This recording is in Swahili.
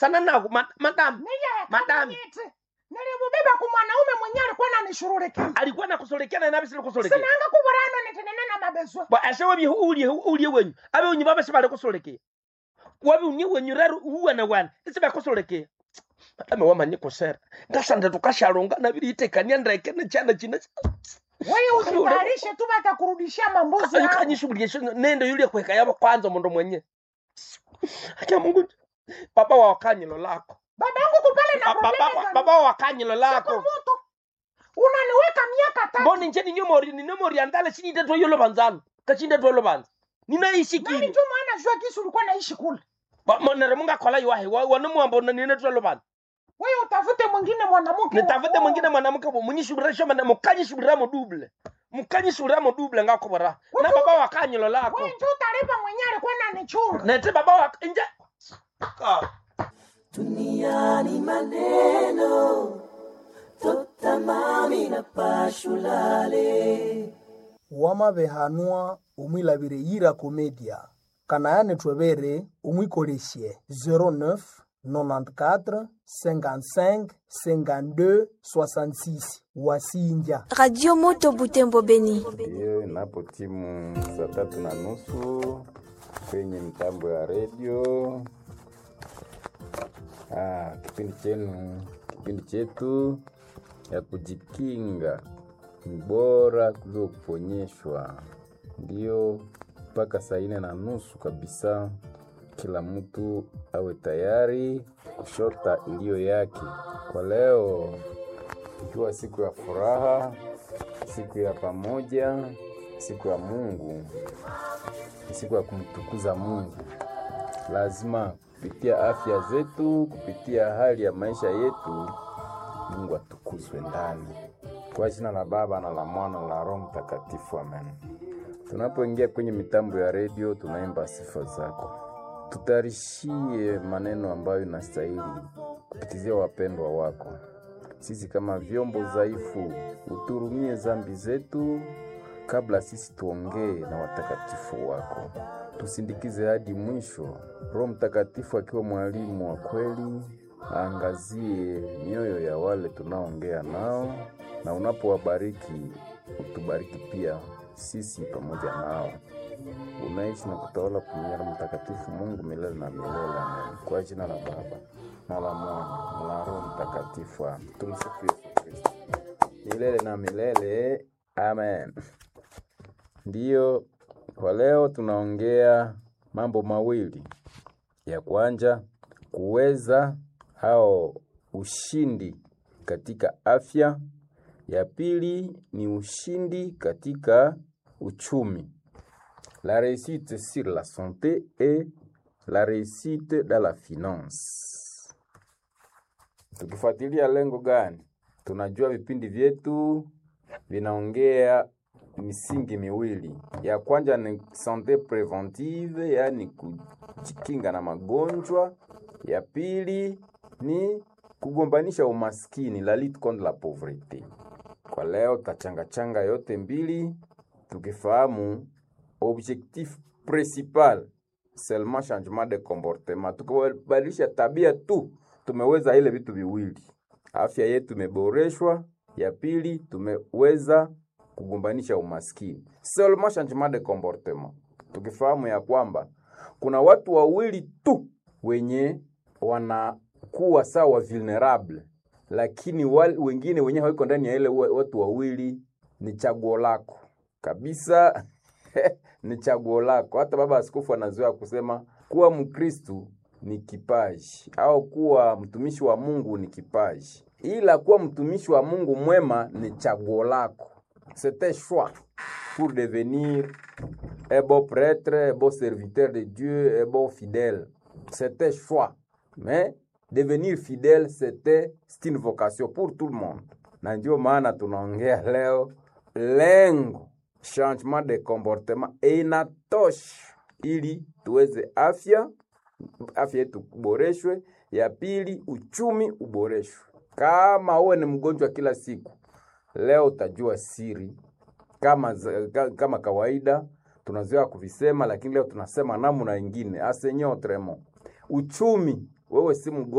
sana nago ma- madam niye Madam. kamanyete nilimubeba ku mwanaume mwenye alikuwa nanishurulikia alikuwa nakusolekana nabe sili kusolekea sinanga kuburano nitinene na mabezwa bwa ase wabi ulie ulie wenyu abe unyi babe sibale kusolekea wabi unyi wenyu raru uwana wana isibe kusolekea madame wamanye kusera ngasanda tukashalonga nabiri itekania ndeke nechana china wewe usitayarishe tu batakurudishia mambuzi yako kanyishughulishe nende yule kweka yabo kwanza mundu mwenye akia mungu baba wa wakanyilo lako babangu kupale na Ba- probleme baba za baba wa wakanyilo Siko lako moto unaniweka miaka tatu mboni nje ninyomori ninyomori andale sininde to yolo banzano kachinde to yolo banza ninaishi nani kini tu mwana jua kisi ulikuwa naishi kule monere munga kola yuahe wanomwambo nine to yolo banza wewe utafute mwingine mwanamke wa nitafute kuoa. mwingine mwanamke munyishughulishe mana mukanyishughuriramo duble mukanyishughuriramo duble ngakobora na Wewe- baba wakanyilo lako wewe njo utalipa mwenye alikuwa nanichunga nete baba wa nje Ah. duniani maneno totamami na pashulale wamabehanwa omwilabire yira komedia kanayane twebere omwikolesye 09 94 55 52 66 wasinja Radio Moto Butembo Beni. Ndiyo, inapo timu saa tatu na nusu kwenye mitambo ya redio. Ah, kipindi chenu, kipindi chetu ya kujikinga ni bora kuliko kuponyeshwa. Ndiyo, mpaka saa ine na nusu kabisa, kila mtu awe tayari kushota iliyo yake. Kwa leo ikiwa siku ya furaha, siku ya pamoja, siku ya Mungu, ni siku ya kumtukuza Mungu. Lazima kupitia afya zetu, kupitia hali ya maisha yetu, Mungu atukuzwe ndani. Kwa jina la Baba na la Mwana na la Roho Mtakatifu, amen. Tunapoingia kwenye mitambo ya redio, tunaimba sifa zako, tutayarishie maneno ambayo inastahili kupitizia wapendwa wako sisi kama vyombo dhaifu, uturumie zambi zetu kabla sisi tuongee na watakatifu wako. Tusindikize hadi mwisho. Roho Mtakatifu akiwa mwalimu wa kweli, aangazie mioyo ya wale tunaongea nao, na unapowabariki utubariki pia sisi pamoja nao. Unaishi na kutawala kutumia Roho Mtakatifu, Mungu milele na milele. Amen. Kwa jina la Baba na la Mwana na la Roho Mtakatifu. Amen. Tumsifu Yesu Kristo milele na milele. Amen. Ndiyo, kwa leo tunaongea mambo mawili. Ya kwanza kuweza au ushindi katika afya. Ya pili ni ushindi katika uchumi. La réussite sur la santé et la réussite dans la finance. Tukifuatilia lengo gani? Tunajua vipindi vyetu vinaongea misingi miwili. Ya kwanza ni sante preventive, yaani kujikinga na magonjwa. Ya pili ni kugombanisha umaskini, la lutte contre la pauvreté. Kwa leo tachangachanga yote mbili tukifahamu objectif principal seulement changement de comportement. Tukibadilisha tabia tu, tumeweza ile vitu viwili, afya yetu imeboreshwa. Ya pili tumeweza kugombanisha umaskini, seulement changement de comportement. Tukifahamu ya kwamba kuna watu wawili tu wenye wanakuwa sawa vulnerable, lakini wale wengine wenyewe hawiko ndani ya ile wa- watu wawili, ni chaguo lako kabisa ni chaguo lako. Hata baba askofu anazoea kusema kuwa Mkristu ni kipaji au kuwa mtumishi wa Mungu ni kipaji, ila kuwa mtumishi wa Mungu mwema ni chaguo lako. C'est un choix pour devenir un bon prêtre, un bon serviteur de Dieu, un bon fidèle. C'est un choix. Mais devenir fidèle, c'était c'est une vocation pour tout le monde. Na ndio maana tunaongea leo lengo changement de comportement inatosha ili tuweze afya afya yetu kuboreshwe. Ya pili uchumi uboreshwe. Kama uwe ni mgonjwa kila siku, leo utajua siri kama, za- ka- kama kawaida tunazoea kuvisema, lakini leo tunasema namna ingine asenye autrement. Uchumi wewe si mgonjwa